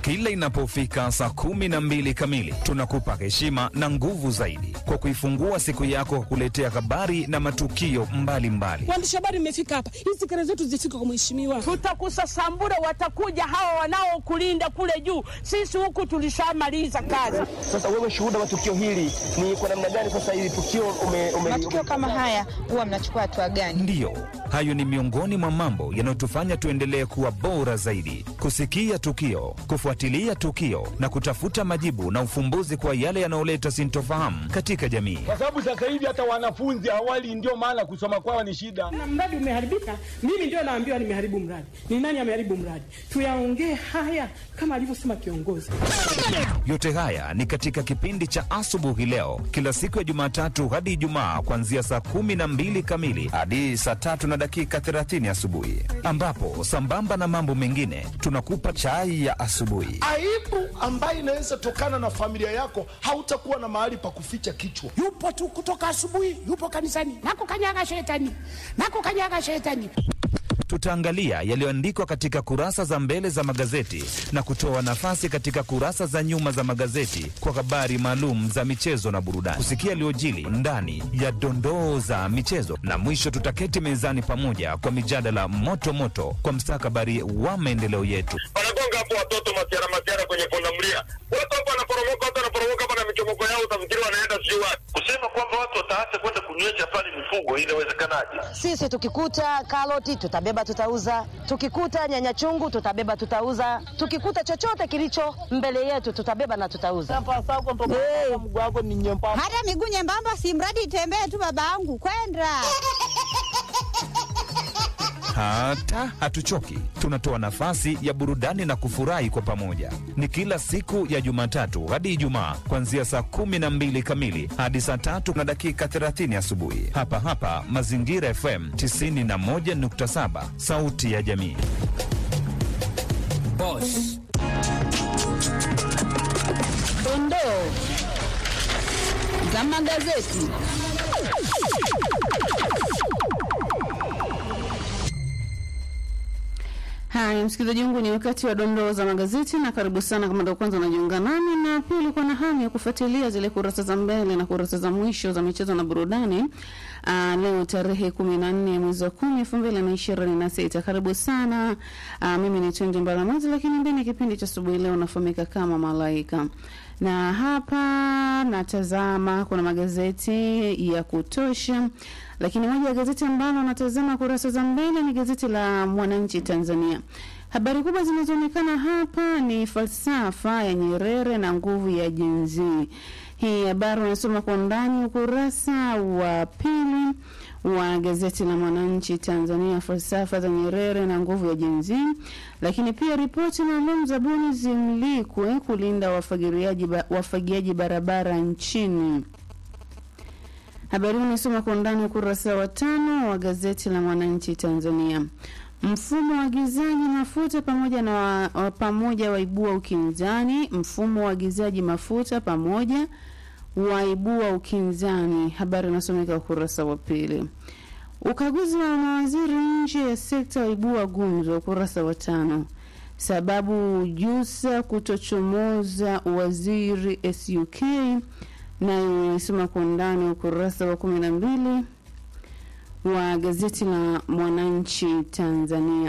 Kila inapofika saa kumi na mbili kamili, tunakupa heshima na nguvu zaidi kwa kuifungua siku yako kwa kuletea habari na matukio mbalimbali. Waandishi habari mmefika hapa, hizi kelele zetu zifike kwa mheshimiwa. Tutakusasambura, watakuja hawa wanaokulinda kule juu. Sisi huku tulishamaliza kazi. Sasa wewe shuhuda wa tukio hili ni kwa namna gani? Sasa hili tukio ume, ume, matukio kama haya huwa mnachukua hatua gani? Ndiyo, hayo ni miongoni mwa mambo yanayotufanya tuendelee kuwa bora zaidi, kusikia tukio, kufuatilia tukio na kutafuta majibu na ufumbuzi kwa yale yanayoleta sintofahamu katika jamii. kwa sababu sasa hivi hata wanafunzi awali, ndio maana kusoma kwao ni shida. Na mradi umeharibika, mimi ndio naambiwa nimeharibu mradi. Ni nani ameharibu mradi? Tuyaongee haya kama alivyosema kiongozi. Yote haya ni katika kipindi cha asubuhi leo, kila siku ya Jumatatu hadi Ijumaa, kuanzia saa kumi na mbili kamili hadi saa tatu na dakika 30 asubuhi, ambapo sambamba na mambo mengine tunakupa chai ya asubuhi. aibu ambayo inaweza tokana na familia yako, hautakuwa na mahali pa kuficha kichwa. yupo tu kutoka asubuhi, yupo kanisani, nakukanyaga shetani, nakukanyaga shetani. Tutaangalia yaliyoandikwa katika kurasa za mbele za magazeti na kutoa nafasi katika kurasa za nyuma za magazeti kwa habari maalum za michezo na burudani, kusikia yaliyojili ndani ya dondoo za michezo, na mwisho tutaketi mezani pamoja kwa mijadala moto moto kwa mstakabali wa maendeleo yetu. wanagonga hapo watoto masiara masiara kwenye pundamilia, watu hapo wanaporomoka, watu wanaporomoka hapa na michomoko yao, utafikiri wanaenda sijui wapi. Kusema kwamba watu wataacha kwenda kunywesha pale mifugo, inawezekanaje? Sisi tukikuta karoti tutabeba, tutauza. Tukikuta nyanya chungu tutabeba, tutauza. Tukikuta chochote kilicho mbele yetu tutabeba na tutauza. Hey. Hata miguu nyembamba, si mradi itembee tu, babangu kwenda Hata hatuchoki, tunatoa nafasi ya burudani na kufurahi kwa pamoja. Ni kila siku ya Jumatatu hadi Ijumaa, kuanzia saa kumi na mbili kamili hadi saa tatu na dakika 30 asubuhi, hapa hapa Mazingira FM 91.7, sauti ya jamii. Boss. Dondoo za magazeti. Haya, msikilizaji wangu, ni wakati wa dondoo za magazeti, na karibu sana kama ndio kwanza unajiunga nami, na pia ulikuwa na hamu ya kufuatilia zile kurasa za mbele na kurasa za mwisho za michezo na burudani. Aa, leo tarehe kumi na nne mwezi wa kumi elfu mbili na ishirini na sita. Karibu sana. Aa, mimi ni Twendi Mbaramazi, lakini ndani ya kipindi cha asubuhi leo nafahamika kama Malaika na hapa natazama kuna magazeti ya kutosha, lakini moja ya gazeti ambalo natazama kurasa za mbele ni gazeti la Mwananchi Tanzania. Habari kubwa zinazoonekana hapa ni falsafa ya Nyerere na nguvu ya jenzi. Hii habari unasoma kwa undani ukurasa wa pili wa gazeti la Mwananchi Tanzania, falsafa za Nyerere na nguvu ya jenzi. Lakini pia ripoti maalum zabuni zimlikwe kulinda wafagiliaji ba, wafagiaji barabara nchini. Habari hii unasoma kwa undani ukurasa wa tano wa gazeti la Mwananchi Tanzania. Mfumo wa agizaji mafuta pamoja na wa, wa pamoja waibua ukinzani. Mfumo wa agizaji mafuta pamoja waibua ukinzani. Habari inasomeka ukurasa wa pili. Ukaguzi wa mawaziri nje ya sekta waibua gumzo, ukurasa wa tano. Sababu Jusa kutochomoza waziri SUK, nayo inasoma kwa undani ukurasa wa kumi na mbili wa gazeti la Mwananchi Tanzania.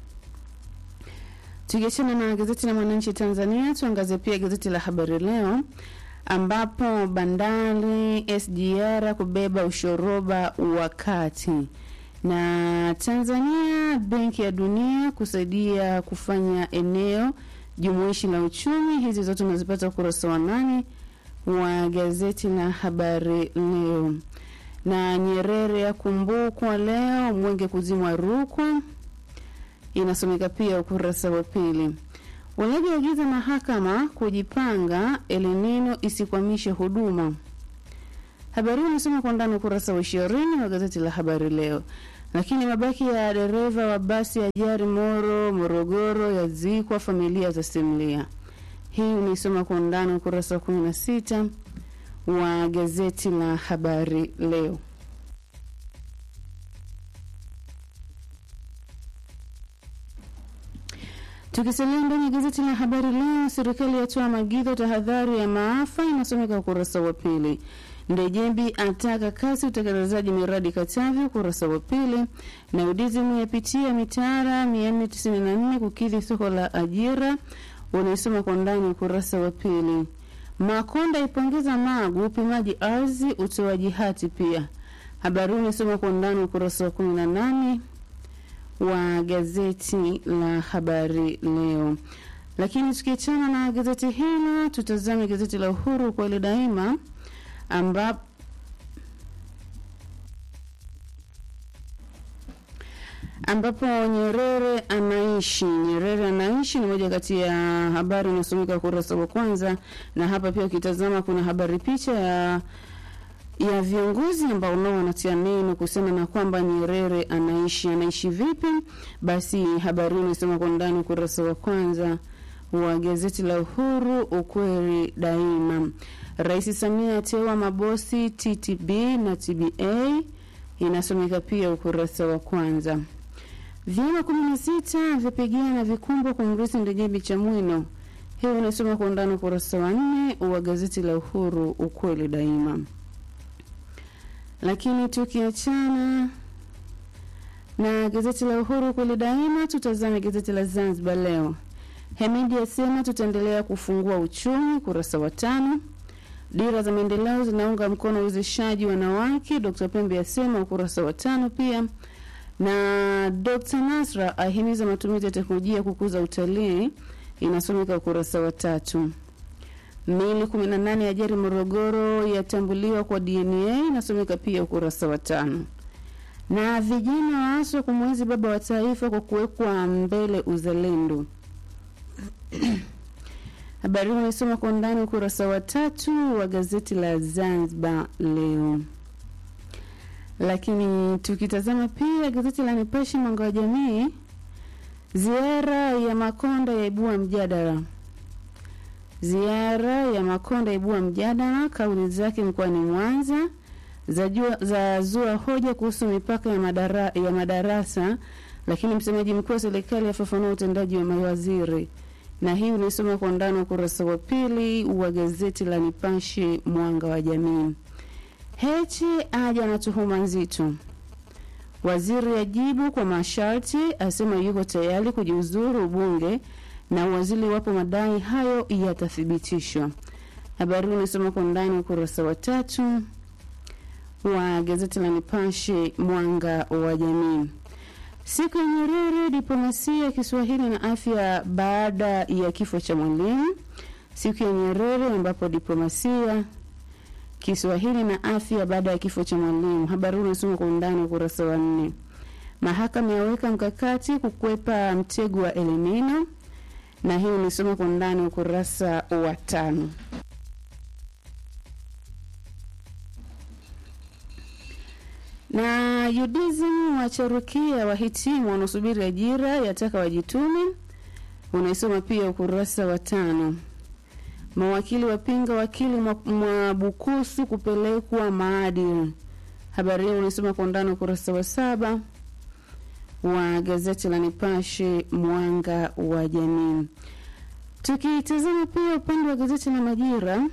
Tukiachana na gazeti la Mwananchi Tanzania, tuangazie pia gazeti la Habari Leo ambapo bandari SGR kubeba ushoroba wakati na Tanzania Benki ya Dunia kusaidia kufanya eneo jumuishi la uchumi. Hizi zote unazipata ukurasa wa nane wa gazeti la Habari Leo. Na Nyerere akumbukwa leo, mwenge kuzimwa Rukwa, inasomeka pia ukurasa wa pili. Walioagiza mahakama kujipanga elinino isikwamishe huduma. Habari hii inasoma kwa ndani ukurasa wa ishirini wa gazeti la Habari Leo. Lakini mabaki ya dereva wa basi ya ajali Moro Morogoro yazikwa, familia zasimulia. Hii unaisoma kwa undani ukurasa wa kumi na sita wa gazeti la Habari Leo. Tukisalia ndani ya gazeti la Habari Leo, serikali yatoa maagizo tahadhari ya maafa, inasomeka ukurasa wa pili. Ndejembi ataka kasi utekelezaji miradi Katavi, ukurasa wa pili. Na UDSM yapitia mitaala 494 kukidhi soko la ajira, unaisoma kwa ndani ukurasa wa pili. Makonda ipongeza Magu upimaji ardhi, utoaji hati pia. Habari hii unasoma kwa ndani ukurasa wa 18 wa gazeti la Habari Leo. Lakini tukiachana na gazeti hilo, tutazame gazeti la Uhuru kweli daima ambapo ambapo Nyerere anaishi. Nyerere anaishi ni moja kati ya habari inasomeka ukurasa wa kwanza, na hapa pia ukitazama kuna habari picha ya ya viongozi ambao nao wanatia neno kuhusiana na kwamba Nyerere anaishi. Anaishi vipi? Basi habari hii inasoma kwa ndani ukurasa wa kwanza wa gazeti la Uhuru, ukweli daima. Rais Samia ateua mabosi TTB na TBA, inasomeka pia ukurasa wa kwanza. Vyama kumi na sita vyapigana vikumbwa kumrithi Ndejembi Chamwino, hiyo inasoma kwa undani ukurasa wa nne wa gazeti la Uhuru, ukweli daima. Lakini tukiachana na gazeti la Uhuru ukweli daima, tutazame gazeti la Zanzibar Leo. Hemidi asema tutaendelea kufungua uchumi, ukurasa wa tano. Dira za maendeleo zinaunga mkono uwezeshaji wanawake, Dr. Pembe asema, ukurasa wa tano pia. Na Dr. Nasra ahimiza matumizi ya teknolojia kukuza utalii, inasomeka ukurasa wa tatu. Mili 18 ya ajali Morogoro yatambuliwa kwa DNA, inasomeka pia ukurasa wa tano. Na vijana waaswa kumwenzi baba wa taifa kwa kuwekwa mbele uzalendo Habari hii imesoma kwa undani ukurasa wa tatu wa gazeti la Zanzibar Leo. Lakini tukitazama pia gazeti la Nipashe mwanga wa jamii, ziara ya Makonda yaibua mjadala. Ziara ya Makonda yaibua mjadala, kauli zake mkoani Mwanza za, jua, za zua hoja kuhusu mipaka ya, madara, ya madarasa, lakini msemaji mkuu wa serikali afafanua utendaji wa mawaziri na hii unaisoma kwa ndani ukurasa wa pili wa gazeti la Nipashe mwanga wa jamii. Heche aja na tuhuma nzito. Waziri ajibu kwa masharti, asema yuko tayari kujiuzuru ubunge na waziri wapo madai hayo yatathibitishwa. Habari hii unasoma kwa ndani ukurasa wa tatu wa gazeti la Nipashe mwanga wa jamii. Siku ya Nyerere, diplomasia ya Kiswahili na afya baada ya kifo cha Mwalimu. Siku ya Nyerere ambapo diplomasia Kiswahili na afya baada ya kifo cha Mwalimu. Habari hii unasoma kwa undani ukurasa wa nne. Mahakama yaweka mkakati kukwepa mtego wa Elimino, na hii unasoma kwa undani ukurasa wa tano. na UDSM wacharukia wahitimu wanaosubiri ajira yataka wajitume, unaisoma pia ukurasa wa tano. Mawakili wapinga wakili Mwabukusu kupelekwa maadili. Habari hiyo unaisoma kwa undani ukurasa wa saba wa gazeti la Nipashe mwanga wa jamii. Tukitazama pia upande wa gazeti la Majira,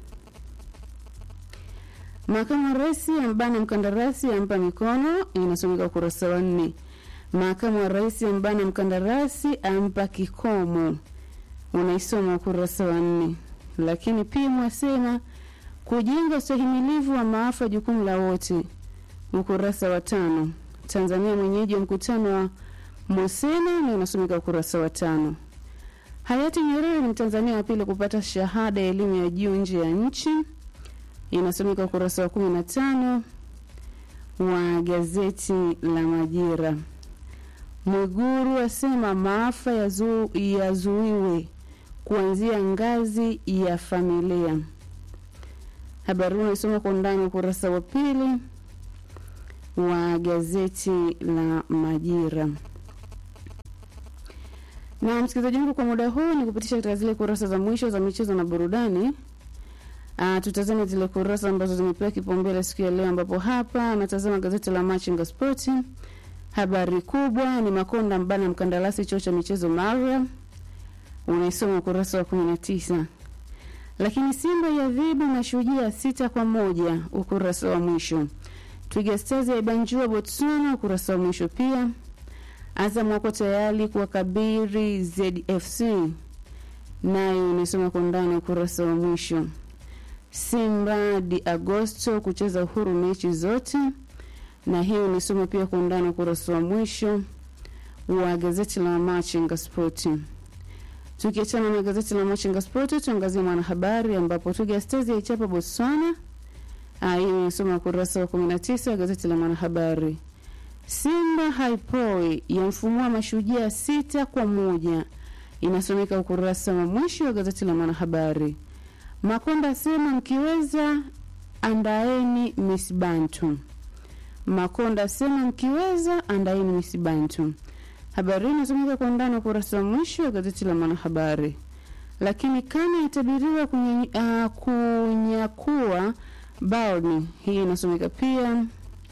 Makamu wa Rais ambana mkandarasi ampa mikono, inasomeka ukurasa wa nne. Makamu wa Rais ambana mkandarasi ampa kikomo, unaisoma ukurasa wa nne. Lakini pia mwasema kujenga ustahimilivu wa maafa jukumu la wote, ukurasa wa tano. Tanzania mwenyeji wa mkutano wa Mosena, na inasomeka ukurasa wa tano. Hayati Nyerere ni Mtanzania wa pili kupata shahada ya elimu ya juu nje ya nchi inasomeka ukurasa wa kumi na tano wa gazeti la Majira. Mwiguru asema maafa yazu, yazuiwe kuanzia ngazi ya familia. Habari hii inasoma kwa undani ukurasa wa pili wa gazeti la Majira. Na msikilizaji wangu, kwa muda huu ni kupitisha katika zile kurasa za mwisho za michezo na burudani. Uh, tutazame zile kurasa ambazo zimepewa kipaumbele siku ya leo, ambapo hapa natazama gazeti la Machinga Sport. Habari kubwa ni Makonda mbana mkandarasi chuo cha michezo Maria. unaisoma ukurasa wa 19. Lakini Simba yadhibu Mashujaa sita kwa moja, ukurasa wa mwisho. Twiga Stars yaibanjua Botswana, ukurasa wa mwisho pia. Azam wako tayari kuwakabiri ZFC, nayo inasoma kwa ndani ukurasa wa mwisho. Simba di Agosto kucheza uhuru mechi zote, na hiyo inasoma pia kwa ndani ukurasa wa mwisho wa gazeti la Machinga Spoti. Tukiachana na gazeti la Machinga Spoti, tuangazie Mwanahabari ambapo Twiga Stars yaichapa Botswana. Ah, hiyo inasoma ukurasa wa 19 wa gazeti la Mwanahabari. Simba haipoi yamfumua Mashujaa sita kwa moja, inasomeka ukurasa wa mwisho wa gazeti la Mwanahabari. Makonda asema mkiweza andaeni Miss Bantu. Makonda asema mkiweza andaeni Miss Bantu. Habari hii inasomeka kwa ndani ukurasa wa mwisho wa gazeti la Mwanahabari. Lakini kama yatabiriwa uh, kunyakua Baoni, hii inasomeka pia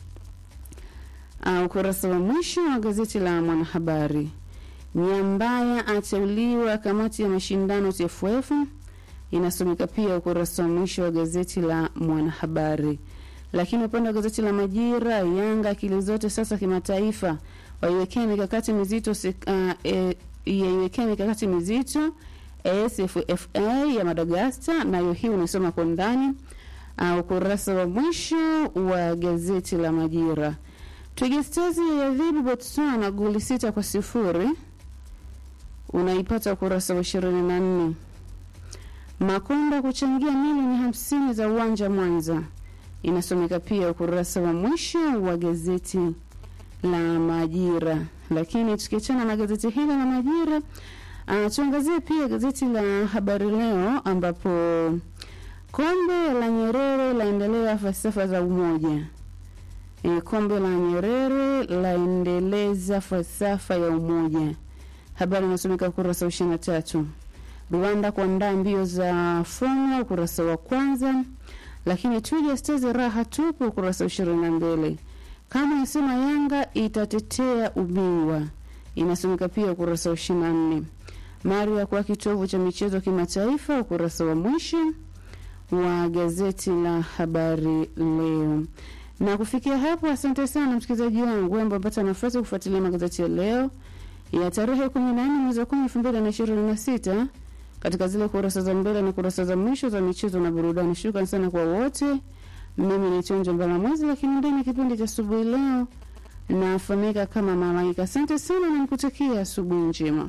uh, ukurasa wa mwisho wa gazeti la Mwanahabari. Nyambaya ateuliwa kamati ya mashindano TFF, inasomeka pia ukurasa wa mwisho wa gazeti la Mwanahabari. Lakini upande wa gazeti la Majira, Yanga akili zote sasa kimataifa, waiwekea mikakati mizito uh, e, yaiwekea mikakati mizito ASFFA ya Madagascar, nayo hii unasoma kwa ndani uh, ukurasa wa mwisho wa gazeti la Majira. Twiga Stars yadhibu Botswana goli sita kwa sifuri, unaipata ukurasa wa ishirini na nne. Makonda kuchangia milioni hamsini za uwanja Mwanza, inasomeka pia ukurasa wa mwisho wa gazeti la Majira. Lakini tukiachana na gazeti hili la Majira, uh, tuangazie pia gazeti la Habari Leo ambapo kombe la Nyerere laendelea falsafa za umoja. E, kombe la Nyerere laendeleza falsafa ya umoja. Habari inasomeka ukurasa wa ishirini na tatu. Rwanda kuandaa mbio za Formula ukurasa wa kwanza. Lakini Twiga Stars raha tupu ukurasa wa ishirini na mbili. Kama inasema Yanga itatetea ubingwa, inasomeka pia ukurasa wa ishirini na nne. Maria kwa kitovu cha michezo kimataifa ukurasa wa mwisho wa gazeti la Habari Leo. Na kufikia hapo, asante sana msikilizaji wangu ambaye amepata nafasi kufuatilia magazeti ya leo ya tarehe 14 mwezi wa 10 2026 katika zile kurasa za mbele na kurasa za mwisho za michezo na burudani. Shukrani sana kwa wote. Mimi ni Chonjo Mbala Mwezi, lakini ndani ya kipindi cha asubuhi leo nafahamika kama Malaika. Asante sana na nikutakia asubuhi njema.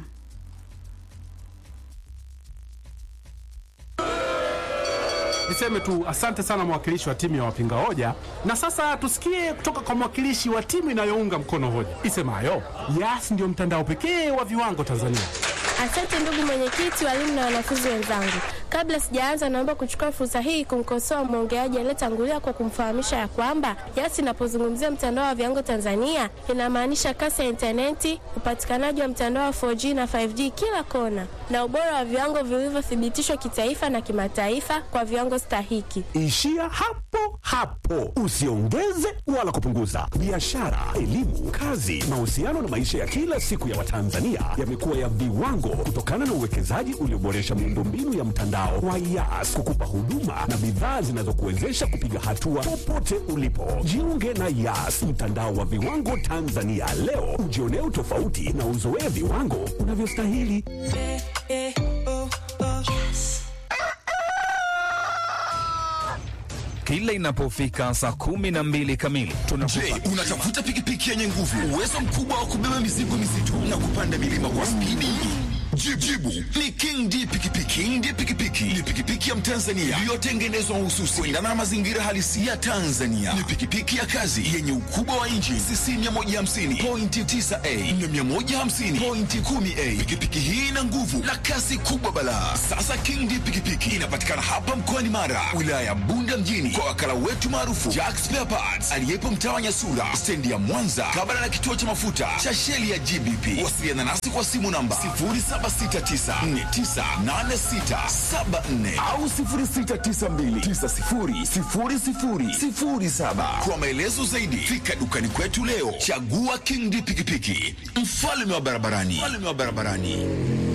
Niseme tu asante sana mwakilishi wa timu ya wapinga hoja, na sasa tusikie kutoka kwa mwakilishi wa timu inayounga mkono hoja isemayo Yas ndio mtandao pekee wa viwango Tanzania. Asante ndugu mwenyekiti, walimu na wanafunzi wenzangu. Kabla sijaanza, naomba kuchukua fursa hii kumkosoa mwongeaji aliyetangulia kwa kumfahamisha ya kwamba Yas inapozungumzia mtandao wa viwango Tanzania inamaanisha kasi ya intaneti, upatikanaji wa mtandao wa 4G na 5G kila kona, na ubora wa viwango vilivyothibitishwa kitaifa na kimataifa kwa viwango stahiki. Ishia hapo hapo, usiongeze wala kupunguza. Biashara, elimu, kazi, mahusiano na maisha ya kila siku ya Watanzania yamekuwa ya viwango kutokana na uwekezaji ulioboresha miundombinu ya mtandao wa Yas kukupa huduma na bidhaa zinazokuwezesha kupiga hatua popote ulipo. Jiunge na Yas, mtandao wa viwango Tanzania leo, ujionee utofauti na uzoee viwango unavyostahili. Kila inapofika saa kumi na mbili kamili Je, unatafuta pikipiki yenye nguvu, uwezo mkubwa wa kubeba mizigo mizito na kupanda milima kwa spidi? Jibu, jibu ni King D pikipiki. King D pikipiki ni pikipiki ya Mtanzania iliyotengenezwa mahususi kuendana na mazingira halisi ya Tanzania. Ni pikipiki ya kazi yenye ukubwa wa inchi cc 150 pointi 9a na 150 pointi 10a. Pikipiki hii ina nguvu na kasi kubwa balaa. Sasa King D pikipiki inapatikana hapa mkoani Mara, wilaya ya Bunda mjini, kwa wakala wetu maarufu Jack Spare Parts aliyepo mtaa wa Nyasura, stendi ya Mwanza, kabla na kituo cha mafuta cha sheli ya GBP. Wasiliana nasi kwa simu namba 0769498674 au 0692900007. Kwa maelezo zaidi, fika dukani kwetu leo. Chagua King D pikipiki, mfalme wa barabarani, mfalme wa barabarani.